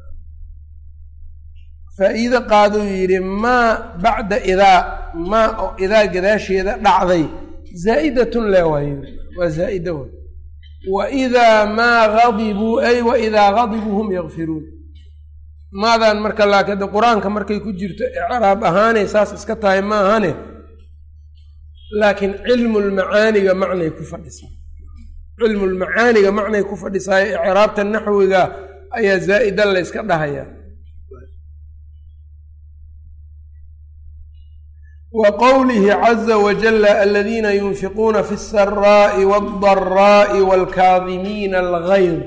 faa'iido qaaduu yidhi maa bacda idaa maa oo idaa gadaasheeda dhacday zaa'idatun le waay waa zaa'ida way waidaa maa gadibuu ay waidaa gadibuu hum yakfiruun maadan marka laakiin de qur-aanka markay ku jirto icraab ahaanay saas iska tahay ma ahane laakiin cilmulmacaaniga macnay ku fadhisaa cilmulmacaaniga macnay ku fadhisaayo icraabta naxwiga ayaa zaa'ida la yska dhahayaa wa qowlihi caza wajala aladiina yunfiquuna fi alsaraa'i waaldara'i waalkaadimiina algayd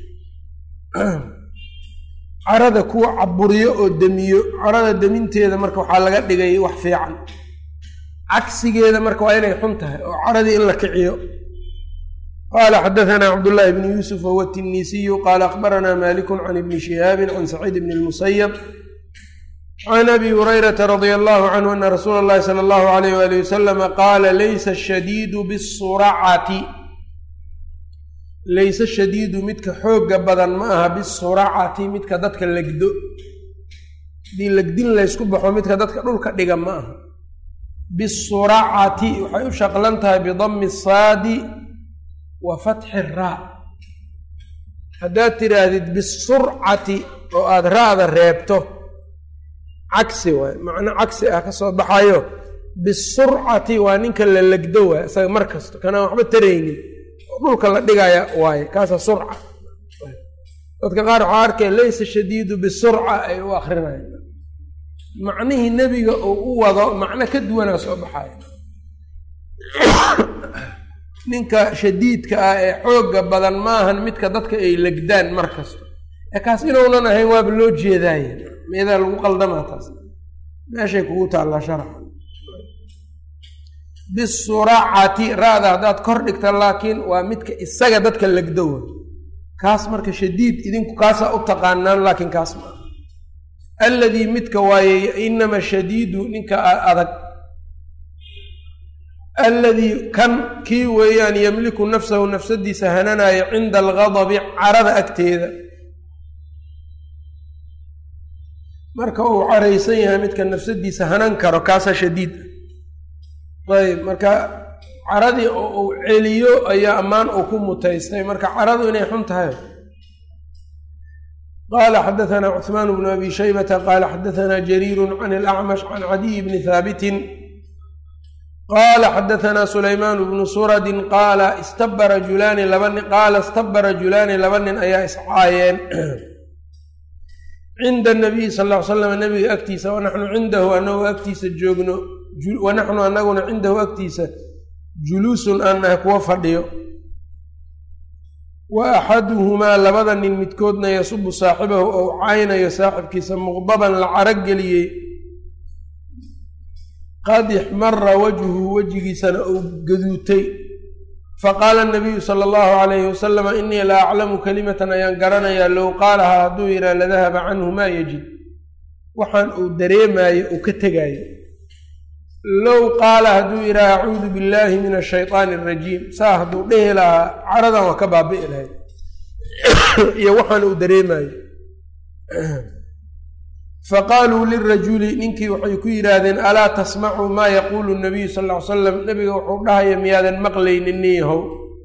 carada kuwa caburiyo oo demiyo carada deminteeda marka waxaa laga dhigay wax fiican cagsigeeda marka waa inay xun tahay oo caradii in la kiciyo qaala xadahanaa cabdullaahi bni yuusuf wahuwa tinisiyu qaala akhbaranaa malikun can ibni shihaabin can saciid bni lmusayab can abi hurayrata radia allahu canhu ana rasuula اllahi sala allahu alayh wali wasalama qaala laysa ashadiidu bisuracati layse shadiidu midka xoogga badan ma aha bisuracati midka dadka legdo hadii legdin laysku baxo midka dadka dhulka dhiga ma aha bisuracati waxay u shaqlan tahay bidami saadi wa fatxi raa haddaad tidhaahdid bisurcati oo aada ra-da reebto cagsi waay macno cagsi ah ka soo baxayo bisurcati waa ninka la legdo waay isaga mar kasto kanaan waxba taraynin oo dhulka la dhigaya waaye kaasa surca dadka qaar waxaa arkeen laysa shadiidu bisurca ay u akrinayaan macnihii nebiga uu u wado macno ka duwanaa soo baxaya ninka shadiidka ah ee xoogga badan maahan midka dadka ay legdaan mar kasto ee kaas inuunan ahayn waaba loo jeedaaye meedaa lagu qaldamaa taas meeshay kugu taallaa sharaxa bisuracati ra-da haddaad kor dhigta laakiin waa midka isaga dadka legdowa kaas marka shadiid idinku kaasaa u taqaanaan laakiin kaas maa alladii midka waaye inama shadiidu ninka adag alladii kan kii weeyaan yamliku nafsahu nafsadiisa hananayo cinda algadabi carada agteeda marka uu caraysan yahay midka nafsadiisa hanan karo kaasaa shadiid ah ayb marka caradii oo uu celiyo ayaa ammaan uu ku mutaystay marka caradu inay xun tahay qala xadaثna cثmaan bnu abi shaybata qala xadaثna jariiru can اlأcmash can cadiy bni haabitin qala xadaثna sulaymaan bnu suradi qaala istaba rajulaani laba nin qaala istaba rajulaani laba nin ayaa iscaayeen cinda الnabiy sal ll ly slam nabiga agtiisa wanaxnu cindahu anagoo agtiisa joogno wanaxnu anaguna cindahu agtiisa juluusun aan nahay kuwa fadhiyo wa axaduhumaa labada nin midkoodna yasubu saaxibahu ou caynayo saaxibkiisa muqdaban la carageliyey qad ixmara wajhuhu wejigiisana uu gaduutay faqaala nabiyu sala allahu calayhi wasalama inii la aclamu kalimatan ayaan garanayaa low qaalahaa hadduu yidhaha ladahaba canhu maa yajid waxaan uu dareemaayo uu ka tegaayo low qaala hadduu yidhaha acuudu billaahi min ashayطaani arajiim saa hadduu dhehi lahaa caradan waa ka baabi'i lahayd iyo waxaan uu dareemaayo faqaaluu lirajuli ninkii waxay ku yidhaahdeen alaa tasmacuu maa yaquulu nabiyu sal ll ly slam nebiga wuxuu dhahaya miyaadan maqlaynin nin yahow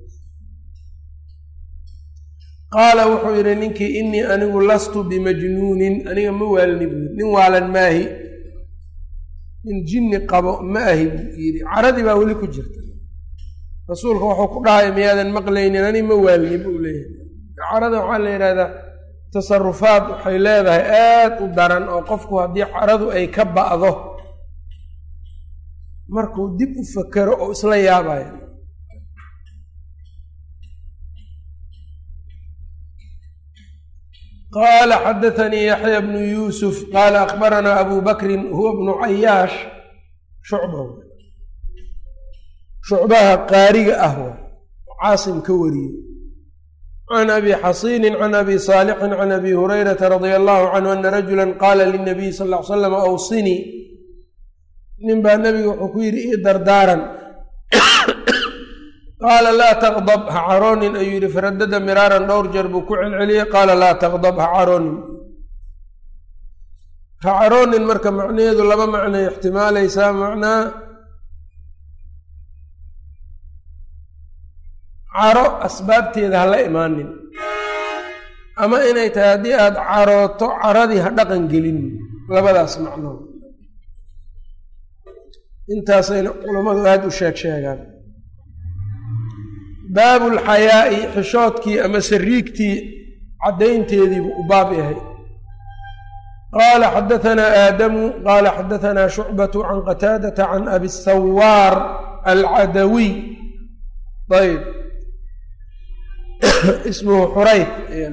qaala wuxuu yidhi ninkii inii anigu lastu bimajnuunin aniga ma waalni buu yidhi nin waalan maahi nin jinni qabo ma ahi buu yidhi caradii baa weli ku jirta rasuulka wuxuu ku dhahaya miyaadan maqlaynin ani ma waalni buu leeyahay carada waxaa la yidhahdaa tasarufaad waxay leedahay aad u daran oo qofku haddii caradu ay ka ba'do markuu dib u fakero oo isla yaabayo qaala xadaanii yaxya bnu yuusuf qaala akbaranaa abu bakrin huwa bnu cayaash shucba shucbaha qaariga ah wa caasim ka wariyey can abi xasiinin can abi saalixin can abi hurayrata radia allahu canhu ana rajula qaala linabiy sal ll ly slam awsinii nin baa nebiga wuxuu ku yidhi ii dardaaran qaala laa taqdab ha caroonin ayuu yidhi faradada miraaran dhowr jeer buu ku celceliyey qaala laa taqdab ha caroonin ha caroonin marka macnaheedu laba macnay ixtimaalaysaa macnaa caro asbaabteeda ha la imaanin ama inay tahay haddii aada carooto caradii ha dhaqan gelin labadaas macnood intaasayna culammadu aada u sheeg sheegaan baabu lxayaa'i xishoodkii ama sariigtii caddaynteediibu u baab yahay qaala xadahanaa aadamu qaala xadahanaa shucbatu can qataadata can abi sawaar alcadawiy ayb ismuhu xurayf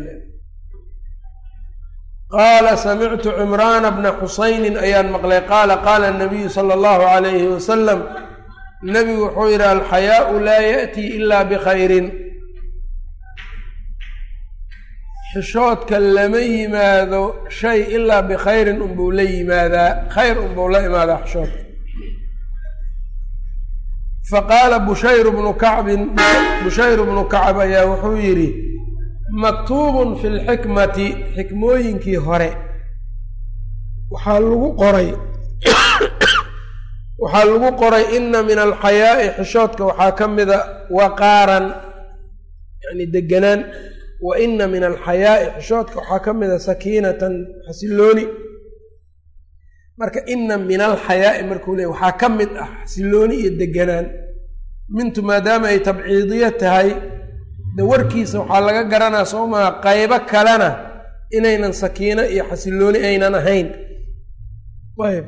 qaala samictu cimraana bna xusaynin ayaan maqlay qaala qaala nabiyu sala allahu calayhi wasalam nebigu wuxuu yidhi alxayaau laa ya'tii ilaa bikhayrin xishoodka lama yimaado shay ilaa bikhayrin unbuu la yimaadaa khayr unbuu la imaadaa xishoodka faqaala bushayru bnu kacbin bushayru bnu kacb ayaa wuxuu yidhi maktuubun fi lxikmati xikmooyinkii hore waxaa lagu qoray waxaa lagu qoray ina min alxayaa'i xishoodka waxaa ka mida waqaaran yani deganaan wa ina min alxayaa'i xishoodka waxaa ka mida sakiinatan xasilooni marka ina min alxayaa'i markuu leey waxaa ka mid ah xasilooni iyo deganaan mintu maadaama ay tabciidiyo tahay de warkiisa waxaa laga garanaa soo maha qaybo kalena inaynan sakiino iyo xasilooni aynan ahayn ayb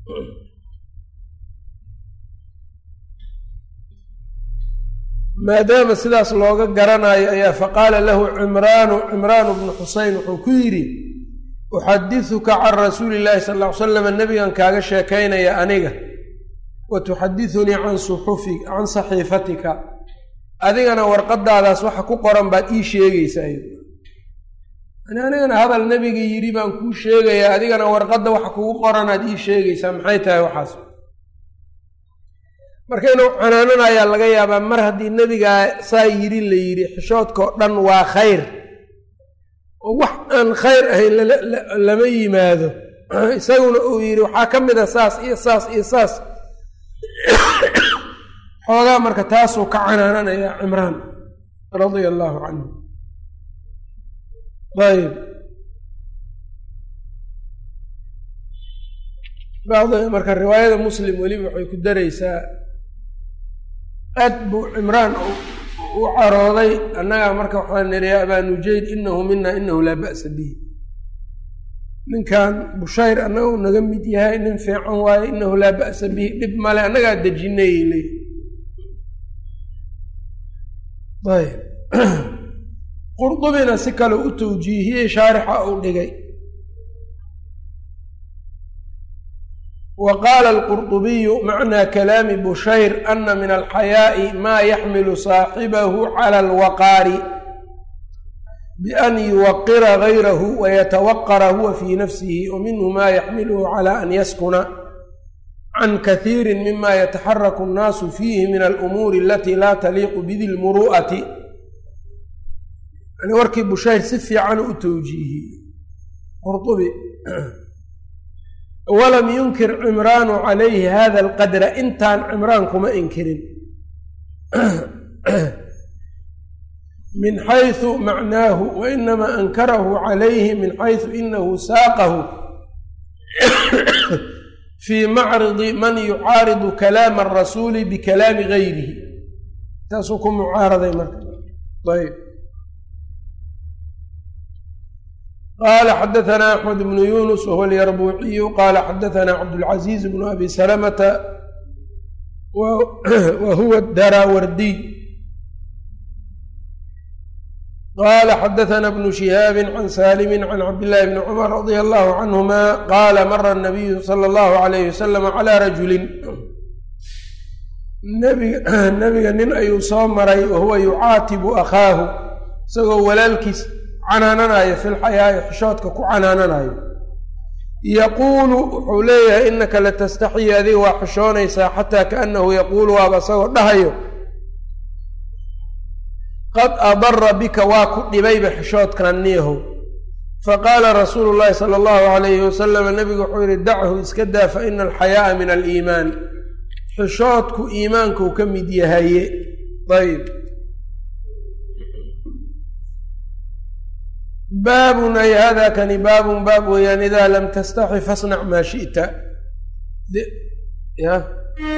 maadaama sidaas looga garanayo ayaa faqaala lahu cimraanu cimraanu bnu xuseyn wuxuu ku yidhi uxadisuka can rasuuli llaahi sal ll ly slam nebigan kaaga sheekaynaya aniga wa tuxadithunii can suxufi can saxiifatika adigana warqadaadaas waxa ku qoran baad ii sheegaysaa yani anigana hadal nebiga yidhi baan kuu sheegayaa adigana warqadda waxa kugu qoranaad ii sheegaysaa maxay tahay waxaas marka inuu canaananayaa laga yaabaa mar haddii nebigaa saa yidhi la yidhi xishoodkao dhan waa khayr oo wax aan khayr ahayn lama yimaado isaguna uu yidhi waxaa ka mid a saas iyo saas iyo saas xoogaa marka taasuu ka canaananayaa cimraan radia allaahu canhu ayb bacdi marka riwaayada muslim weliba waxay ku daraysaa aad buu cimraan u carooday annagaa marka waxaan niri ya abaa nujayd inahu mina inahu laa ba'sa bihi ninkan bushayr annaga u naga mid yahay nin fiican waaye inahu laa ba'sa bihi dhib male annagaa dejinay ley ayb qurdubina si kale u tawjiihiyey shaarixa uu dhigay wa qaala alqurdubiyu macnaa kalaami bushayr ana min alxayaa'i maa yaxmilu saaxibahu cala alwaqaari bian yuwaqira gayrahu wayatawaqara huwa fii nafsihi wa minhu maa yaxmiluhu cala an yaskuna can kaiiri mima yataxaraku annaasu fiihi min alumuuri alatii laa taliiqu bidi lmuru'ati yani warkii bushayr si fiican u tawjiihiyey qurdubi walam yunkir cimraanu calayhi hada alqadra intaan cimraan kuma inkirin min xaysu macnaahu wa inamaa ankarahu calayhi min xaysu inahu saaqahu fii macridi man yucaaridu kalaama arasuuli bikalaami gayrihi taasuu ku mucaaraday marka ayb qala xadaثna axmed bnu yunus wahuwa alyarbuuciyu qala xadaثna cabdاlcaزiiz bnu abi salamata wa huwa daraawardiy qala xadaثna bnu shihaabi can salimi can cabdillahi bni cumar radia allahu canhuma qala mara الnabiyu salى اllahu alayh wasalam calى rajulin nebiga nin ayuu soo maray wahuwa yucaatibu akhaahu isagoo walaalkiis canaananayo fi lxayaa'i xishoodka ku canaananayo yaquulu wuxuu leeyahay inaka latastaxyi adiga waa xishoonaysaa xataa kaanahu yaquulu waaba isagoo dhahayo qad adara bika waa ku dhibayba xishoodkan niyahow faqaala rasuulu llaahi sala allahu alayhi wasalam nabigu wuxuu yihi dachu iska daa fa ina alxayaa'a min aliimaan xishoodku iimaankuu ka mid yahaye ayb baabun ay hada kani baabun baab weeyaan idaa lam tastaxi fasnac maa shi'ta ya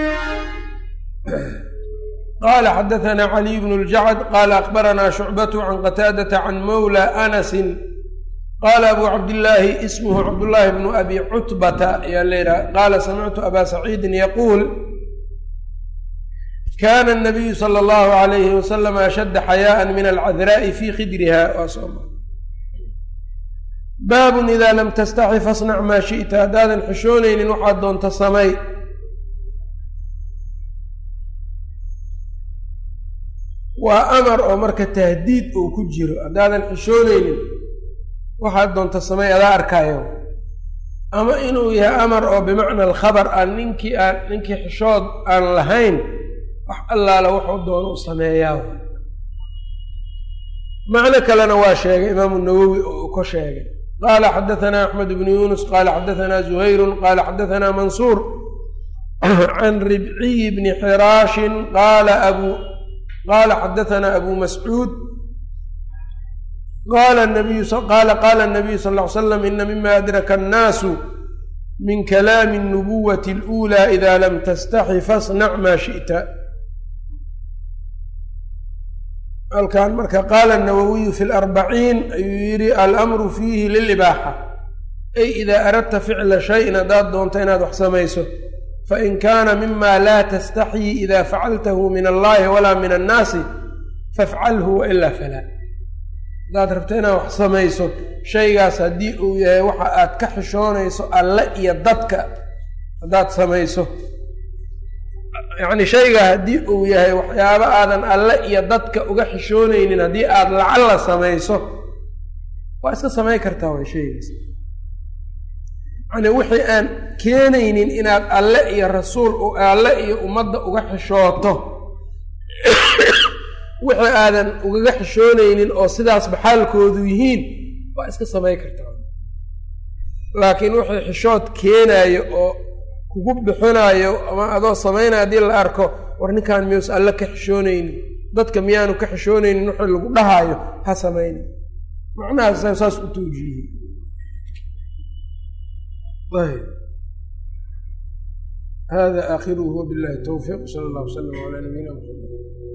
qala xadaثna caliy bn اljacd qala akbarana shucbatu can qataadata can mawla anasi qala abu cabdillaahi ismhu cabdullaahi bnu abi cutbata ayaa layidhaha qaala samictu aba saciidin yaquul kana الnabiyu salى اllahu alayhi wasalam ashadda xayaaءa min alcadraa'i fi khidriha baabun idaa lam tastaxi fasnac maa shi'ta haddaadan xishoonaynin waxaad doonta samay waa amar oo marka tahdiid uu ku jiro haddaadan xishoonaynin waxaad doonta samay adaa arkaayo ama inuu yahay amar oo bimacna alkhabar aan ninkii aan ninkii xishood aan lahayn wax allaala wuxuu doono u sameeyaa macno kalena waa sheegay imaamu nawowi oo uu ka sheegay qala xadaثna axmed bnu yunus qala xadaثna zuhayru qala xadaثna mansuur can ribciy bni xiraashin qala abu qala xadaثna abu mascuud qaala nabiyu qaala qaala nabiyu sal ll ly slam ina mima adraka annaasu min kalaami اnubuwati اluulaa ida lam tastaxi fasnac maa shi'ta halkan marka qaala nawowiyu fi larbaciin ayuu yidhi alamru fiihi lilibaaxa ay idaa aradta ficla shayin haddaad doonto inaad wax samayso fain kaana mima laa tastaxyi ida facaltahu min allahi walaa min annaasi fafcalhu wailaa falaa haddaad rabto inaad wax samayso shaygaas haddii uu yahay waxa aad ka xishoonayso alle iyo dadka haddaad samayso yacni shaygaa haddii uu yahay waxyaabo aadan alle iyo dadka uga xishoonaynin haddii aad lacalla samayso waa iska samayn kartaa way shaygaas yacni wixii aan keenaynin inaad alle iyo rasuul alle iyo ummadda uga xishooto wixii aadan ugaga xishoonaynin oo sidaas baxaalkoodu yihiin waa iska samayn kartaa laakiin wixii xishood keenaayo oo kugu bixinaayo ama adoo samaynaya haddii la arko war ninkan miyuus alle ka xishoonaynin dadka miyaanu ka xishoonaynin wixii lagu dhahaayo ha samaynin macnahaas saas u tawjiihiyey ayb hada aakhiruhu wabillahi towfiiq sala allah wasalam calaa nabiyina maxamed